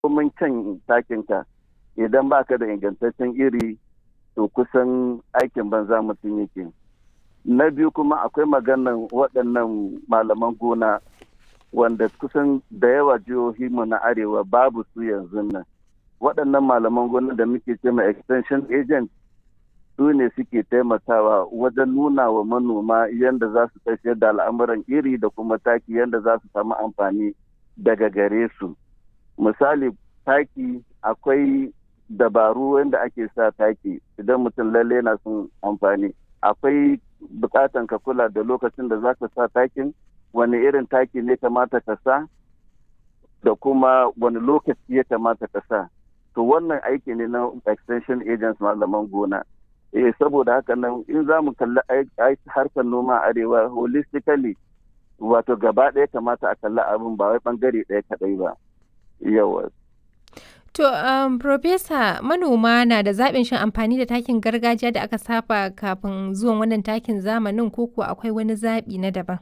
komin kyan takinka idan baka da ingantaccen iri to kusan aikin banza mutum yake na biyu kuma akwai maganan waɗannan malaman gona wanda kusan da yawa jihohi mu na arewa babu su yanzu nan waɗannan malaman gona da muke ce ma extension agent su ne suke taimakawa wajen nuna wa manoma yadda za su tafiyar da al'amuran iri da kuma taki yadda za su samu amfani daga gare su misali taki akwai dabaru wanda ake sa taki idan mutum lalle yana son amfani akwai bukatan ka kula da lokacin da za ka sa takin wani irin taki ne kamata ka sa da kuma wani lokaci ya kamata ka sa to wannan aiki ne na extension agents malaman gona eh saboda haka nan in za mu kalli harkar noma arewa holistically wato gaba ɗaya kamata a kalli abin ba wai bangare ɗaya kaɗai ba yawa To, um, Profesa, manoma na da zaɓin shin amfani da takin gargajiya da aka saba kafin zuwan wannan takin zamanin ko kuwa akwai wani zaɓi na daban?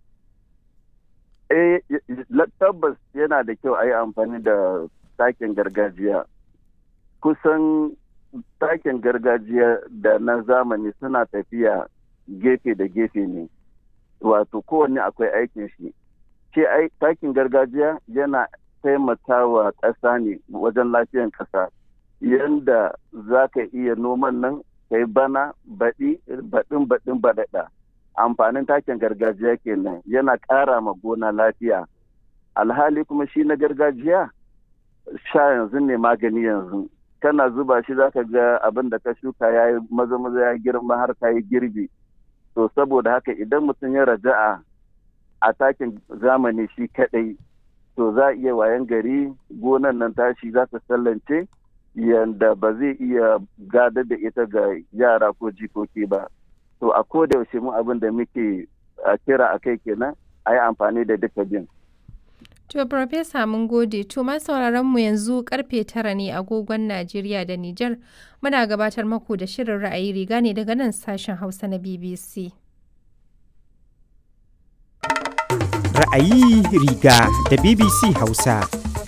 Eh, tabbas yana da kyau a yi amfani da takin gargajiya. Kusan takin gargajiya da na zamani suna tafiya gefe da gefe ne, wato kowanne akwai aikin shi. Ce takin gargajiya yana taimakawa ƙasa ne wajen lafiyan ƙasa yadda za ka iya noman nan kai bana baɗi baɗin baɗin baɗaɗa amfanin takin gargajiya kenan yana ƙara ma gona lafiya alhali kuma shi na gargajiya sha yanzu ne magani yanzu kana zuba shi za ka ga abin da ka shuka ya yi maza maza ya girma har ka yi girbi to saboda haka idan mutum ya raja'a a takin zamani shi kaɗai to za a iya wayan gari gonan nan tashi za ta sallance yadda ba zai iya gadar da ita ga yara ko jikoki ba to a koda yaushe mu abin da muke kira a kai kenan a yi amfani da duka bin To, Profesa mun gode, to ma sauraron mu yanzu karfe tara ne agogon Najeriya da Nijar muna gabatar maku da shirin ra'ayi riga ne daga nan sashen Hausa na BBC. ra'ayi riga da BBC Hausa.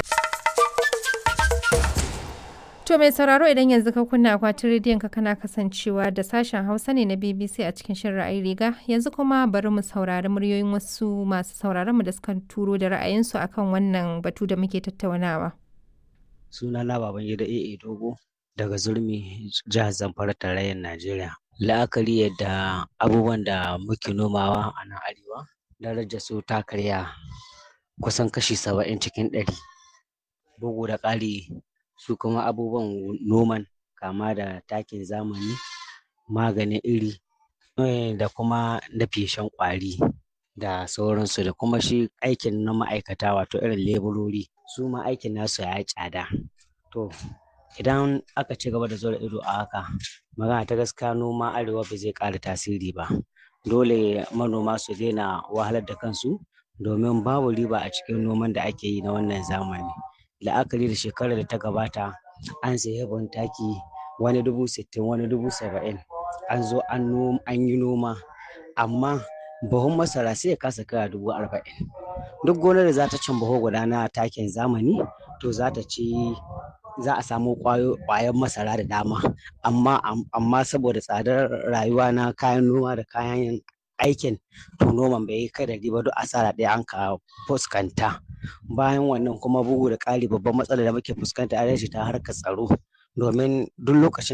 To mai sauraro idan yanzu ka kunna akwatin rediyon ka kana kasancewa da sashen Hausa ne na BBC a cikin shirin ra'ayi riga yanzu kuma bari mu saurari muryoyin wasu masu sauraron mu da suka turo da ra'ayinsu akan wannan batu da muke tattaunawa. Suna na baban gida AA Dogo daga Zurmi jihar Zamfara tarayyar Najeriya. La'akari yadda abubuwan da muke nomawa a nan arewa darajar su ta karya kusan kashi saba'in cikin ɗari bugu da ƙari su kuma abubuwan noman kama da takin zamani maganin iri da kuma na feshen ƙwari da sauransu da kuma shi aikin na ma'aikata wato irin leburori su ma aikin nasu ya yi tsada to idan aka ci gaba da zura ido a haka magana ta gaskiya noma arewa ba zai ƙara tasiri ba dole manoma su daina wahalar da kansu domin babu riba a cikin noman da ake yi na wannan zamani la'akari da shekarar da ta gabata an sayi ban taki wani dubu sittin wani dubu saba'in an zo an yi noma amma buhun masara sai ya kasa kaya dubu arba'in duk gonar da za ta cin buhu guda na takin zamani to za ta ci za a samu ƙwayan masara da dama amma amma saboda tsadar rayuwa na kayan noma da kayan aikin to noman bai yi kai da riba duk asara ɗaya an ka fuskanta bayan wannan kuma bugu da ƙari babban matsalar da muke fuskanta a ta harkar tsaro domin duk lokacin